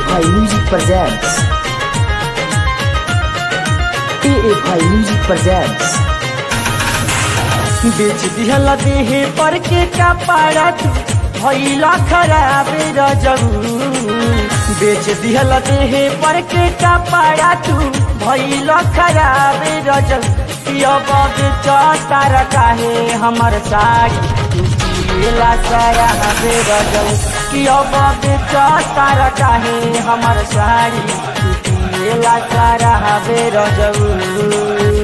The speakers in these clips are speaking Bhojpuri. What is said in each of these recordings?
AFI Music presents. AFI Music presents. बेच दिहल देहे पर के कपड़ा तू भैला खराब रजऊ बेच दिहल देहे पर के कपड़ा तू भैला खराब रजऊ अब बेचतार काहे हमर साड़ी तू पियला शराब रजऊ कि अब बेचतार काहे हमर साड़ी तू पियला शराब रजऊ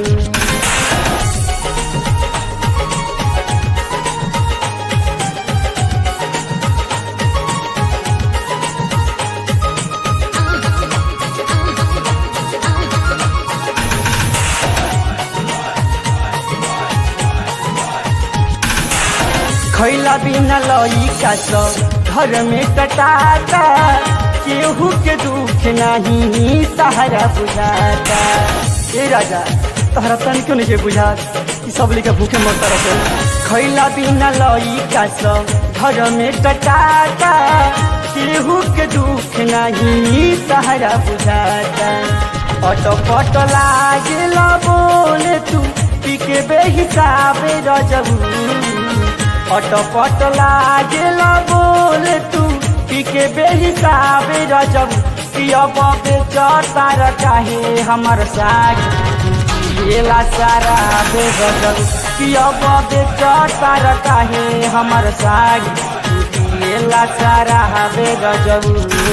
खैला बिना लइका सब घर में कटाता केहू के दुख नहीं सहारा बुझाता ए राजा तहरा तन क्यों नहीं बुझात कि सब लेके भूखे मरता रहते खैला बिना लइका सब घर में कटाता केहू के दुख नहीं सहारा बुझाता अटो पट लागेल बोले तू पी के बेहिसाब रजबू अटपट लागेल बोले तू पीके बेहिसाब रजब पियब बेचतार काहे हमर साड़ी पियला सारा बेगजब पियब बेचतार काहे हमर साड़ी पियला सारा बेगजब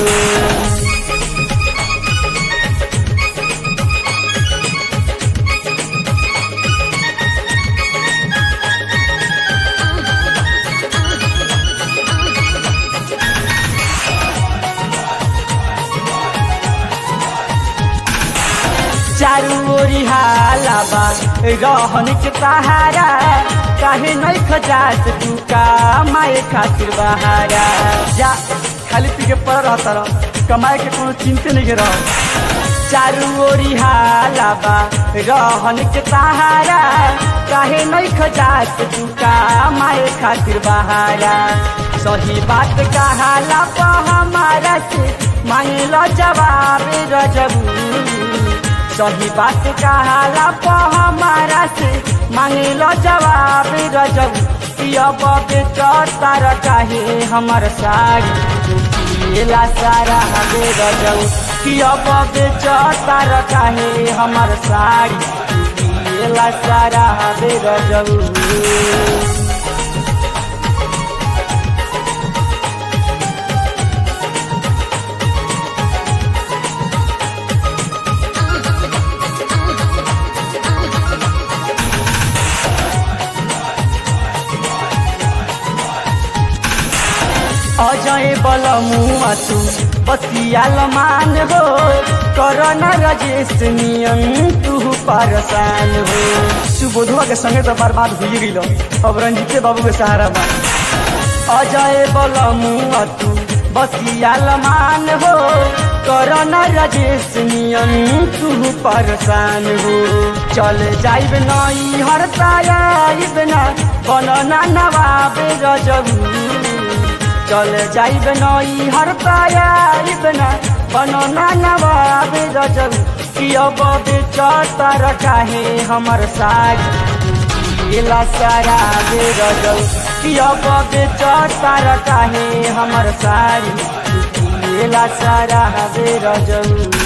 चारू ओरी हाला बा रहन के सहारा काहे नहीं खजात तू का माए खातिर बहारा जा खाली पी के पड़ रहता रह कमाए के कोनो चिंते नहीं के रह चारू ओरी हाला बा रहन के सहारा काहे नहीं खजात तू का माए खातिर बहारा सही बात कहाला पा हमारा से मांगलो जवाब रजबू सही बात कहाला पा हमारा से मांगलो जवाब रजब अब बेचतार काहे हमर साड़ी पियला सारा हबे रजब अब बेचतार काहे हमर साड़ी पियला सारा हबे रजब अजय बल मुआ तू बतियाल मान हो करना रजेश नियम तू परसान हो सुबोधवा के संगे तो बर्बाद हो गई अब रंजीते बाबू के सहारा बा अजय बल मुआ तू बतियाल मान हो करना रजेश नियम तू परसान हो चल जाइब नई हरता आइब ना बनना नवाब रजबू चल जाइब नई हर पायाइब न बनना नवाब रजब कि अब बेचतार काहे हमर साड़ी पियला सारा बे रजब कि अब बेचतार काहे हमर साड़ी पियला सारा बे रजब